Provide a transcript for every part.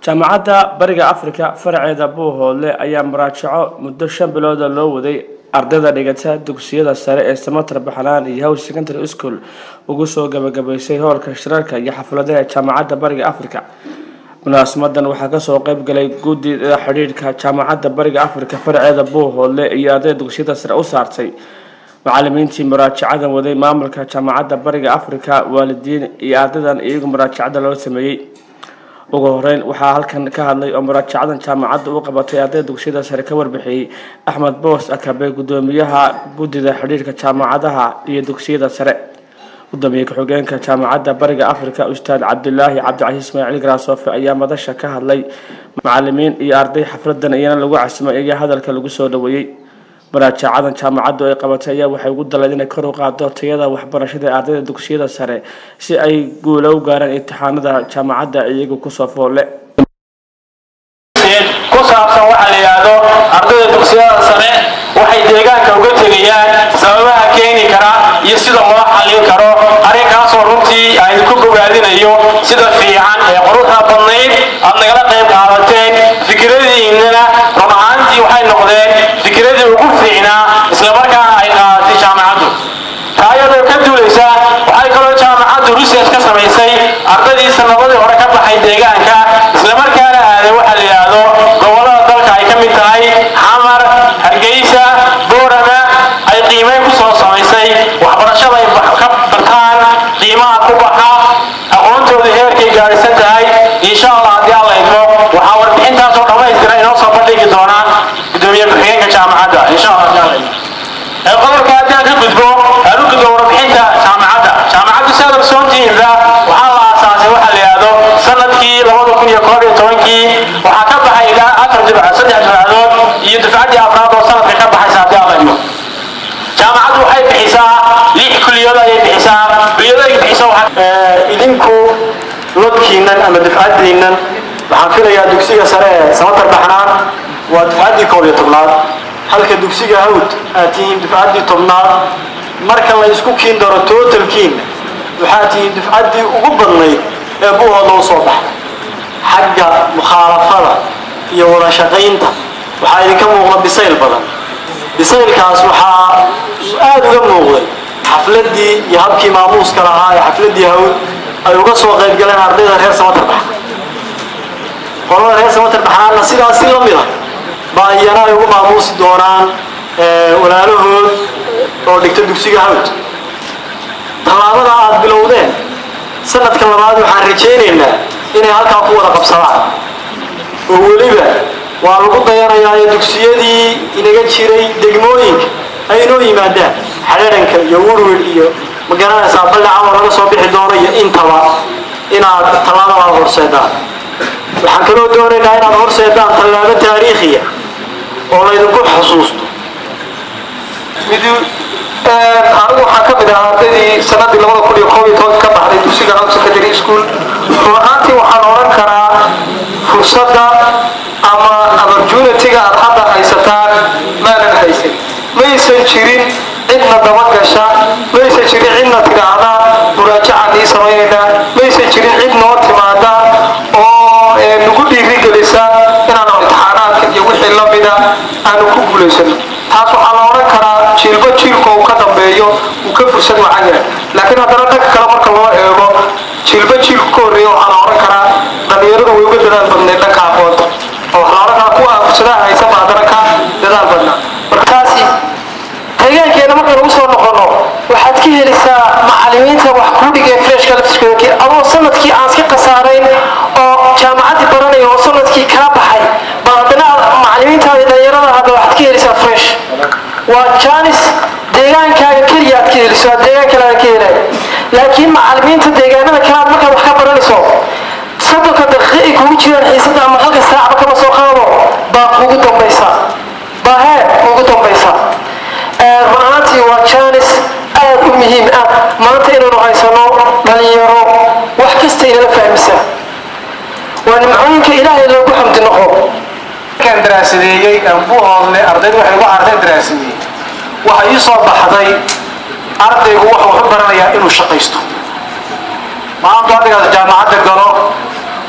jaamacadda bariga afrika faraceeda buuhoodle ayaa muraajaco muddo shan bilooda loo waday ardayda dhigata dugsiyada sare ee samatar baxlaan iyo howl secondary school ugu soo gabagabaysay howlka shirarka iyo xafladaha jaamacadda bariga afrika munaasimadan waxaa kasoo qeyb galay guddida xidhiidhka jaamacadda bariga afrika faraceeda buuhoodle iyo ardayda dugsiyada sare u saartay macalimiintii muraajacadan waday maamulka jaamacadda bariga afrika waalidiin iyo ardaydan iyagu muraajacada loo sameeyey ugu horeyn waxaa halkan ka hadlay oo muraajacadan jaamacadda u qabatay ardayda dugsiyada sare ka warbixiyey axmed boos akabe gudoomiyaha guddida xidhiirka jaamacadaha iyo dugsiyada sare gudoomiye ku-xigeenka jaamacadda bariga afrika ustaad cabdilaahi cabdicasiis ismaaciil garaasofe ayaa madasha ka hadlay macalimiin iyo arday xafladan iyana lagu casimay ayaa hadalka lagu soo dhaweeyey maraajacadan jaamacaddu ay qabatay ayaa waxay ugu daleen inay kor u qaado tayada waxbarashada ee ardayda dugsiyada sare si ay guula u gaaraan imtixaanada jaamacadda iyagu kusoo foolle ku saabsan waxaa la yidhaahdo ardayda dugsiyada sare waxay deegaanka uga tegayaan sababaha keeni kara iyo sida loo xallin karo arrinkaasoo runtii aan ku bogaadinayo sida fiican ee quruxda badnayd aad nagala qayb qaadateen fikradihiinana run ahaantii waxay noqdeen fikradii ugu fiicnaa islamarkaana ay qaadatay jaamacaddu taayadoo ka duulaysa waxay kaloo jaamacaddu research ka samaysay ardaydii sanadadii hore ka baxay deegaanka islamarkaana aaday waxa la yidhaahdo gobollada dalka ay ka mid tahay xamar hargeysa boorama ay qiimeyn ku soo samaysay waxbarashada ay ka bartaan qiimaha ku baxa aqoontooda heerkay gaadhisan tahay insha allah haddii alla idmo waxaa warbixintaasoo dhammaystira inoo soo bandhigi doonaa gudoomiye ku-xigeenka jaamacadda insha allah haddii alla idmo qodobka haddaan ka gudbo aan u gudbo warbixinta jaamacadda jaamacaddu si aad ogsoontihiinba waxaa la aasaasay waxa la yidhaahdo sanadkii labada kun iyo koob iyo tobankii waxaa ka baxay ilaa afar dibca saddex dibcadood iyo dufcaddii afraad oo sanadka ka baxaysa haddii alla idmo jaamacaddu waxay bixisaa lix kuliyado ayay bixisaa kuliyado ay bixiso idinku lodkiinan ama dufcaddiinan waxaan filayaa dugsiga sare ee samatar baxnaan waa dufcaddii koob iyo tobnaad halka dugsiga hawd aad tihiin dufcaddii tobnaad marka la isku kiin daro tootalkiina waxaad tihiin dufcaddii ugu badnayd ee buuhooda u soo baxday xagga mukhaalafada iyo wada shaqaynta waxaa idinka muuqda bisayl badan bisaylkaas waxaa aada uga muuqday xafladdii iyo habkii maamuuska lahaa ee xafladdii hawd ay uga soo qayb galeen ardayda reer samatar bax qolada reer samatar baxaana sidaas si la mid a baa iyana ay ugu maamuusi doonaan walaalahood oo dhigta dugsiga hawd tallaabada aad bilowdeen sanadka labaad waxaan rajaynaynaa inay halkaa ku wada qabsadaan oo weliba waa lagu dayanayaa ee dugsiyadii inaga jiray degmooyinka ay inoo yimaadaan xadharanka iyo wurwir iyo magaranaysaa baldhacawa laga soo bixi doono iyo intaba inaad tallaabadaad horseedaan waxaan kaloo doonaynaa inaad horseedaan tallaabo taariikhiya oo laydinku xusuusto anigu waxaan ka mid ahaa ardaydii sanadii labada kun iyo koob iyo tobanka ka baxday dugsiga house secondary school run ahaantii waxaan odhan karaa fursadda ama opportunity-ga aad hadda haysataan maanan haysan maysan jirin cidna dabagasha maysan jirin cidna tidhaahda muraajacaan ii samaynaynaa maysan jirin cid noo timaada oo nagu dhiirigelisa inaanu imtixaanaadka iyo wixii la mida aanu ku guulaysano taas waxaa la odhan karaa jiilba jiilka uu ka dambeeyo uu ka fursad wacan yahay laakiin haddana dhanka kale marka loo eego jiilba jiilku ka horreeya waxaa la odhan karaa dhallinyaradu way uga dadaal badnayd dhanka aqoonta oo waxaa la odhan karaa kuwa aan fursadaha haysanba haddana ka dadaal badnaa markaasi deegaankeena marka lagu soo noqono waxaad ka helaysaa macalimiinta wax kuu dhigeen freshka laftiskooda adoo sanadkii aan iska khasaarayn oo jaamacaddii baranaya oo sanadkii kaa baxay bal haddana macalimiintaada dhalinyarada hadda waxaad ka helaysaa fresh waa jaanis deegaankaaga keliya aad ka heliso aad deegaan kale aad ka helay laakiin macalimiinta deegaanada kale aad markaad wax ka baranayso soddonka daqiiqa ay kugu jiraan xiisada ama halka saacba kama soo qaado baa kugu dambaysa baa hee kugu dambaysa run ahaantii waa jaanis aad u muhiim ah maanta inaynu haysano dhalinyaro wax kasta inala fahmisa waa nimcooyinka ilaahay loogu xamdi noqo markaan daraasadeeyey buuhoodle ardaydu waxay ugu arday daraasadeeyey waxa ii soo baxday ardaygu wuxuu u baranayaa inuu shaqaysto maanta ardaygaas jaamacadda galo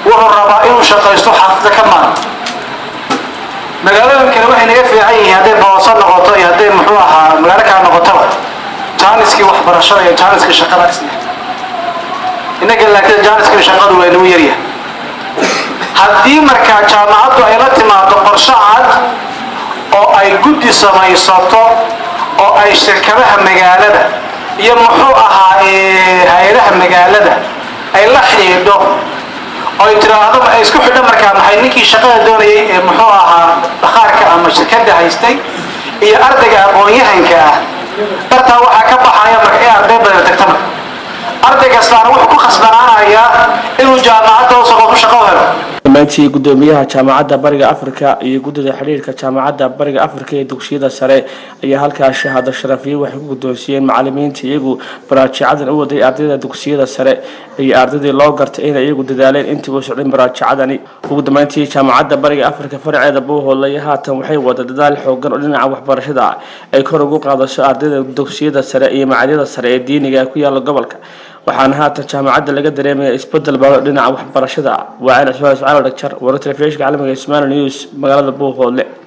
wuxuu rabaa inuu shaqaysto xaafida ka maarmo magaalooyin kale waxay naga fiican yihiin hadday booso noqoto iyo hadday muxuu ahaa magaalo kale noqotaba jaaniskii waxbarashada iyo jaaniskii shaqada isle innaga laakiin jaaniskii shaqadu waa nagu yaryahay haddii markaa jaamacaddu ay la timaado qorshe cad oo ay guddi samaysato oo ay shirkadaha magaalada iyo muxuu ahaa hay-adaha magaalada ay la xidhiidho oo ay tiraahdo ay isku xidho markaa maxay ninkii shaqada doonayay ee muxuu ahaa bakhaarka ama shirkadda haystay iyo ardayga aqoon-yahanka ah dartaa waxaa ka baxaya marka in arday badan tagta marka arday kastaana wuxuu ku khasbanaanayaa inuu jaamacadda hoose qofu shaqo u helo dhammaantii gudoomiyaha jaamacadda bariga afrika iyo guddida xidhiirka jaamacadda bariga afrika ee dugsiyada sare ayaa halkaas shahaado sharafiye waxay ku guddoonsiiyeen macalimiinta iyagu baraajicadan u waday ardayda dugsiyada sare iyo ardaydii loo gartay inay iyagu dadaaleen intii uu socday baraajicadani ugu dambeyntii jaamacadda bariga afrika farceeda buuhoolay haatan waxay wada dadaal xoogan oo dhinaca waxbarashada ah ay kor ugu qaadaso ardayda dugsiyada sare iyo macadyada sare ee diiniga ee ku yaala gobolka waxaana haatan jaamacadda laga dareemaya isbedel badan dhinaca waxbarashada ah waa ceen cismaan ismaal dhagjar waro telefishinka caalamiga ismail news magaalada buuhoodle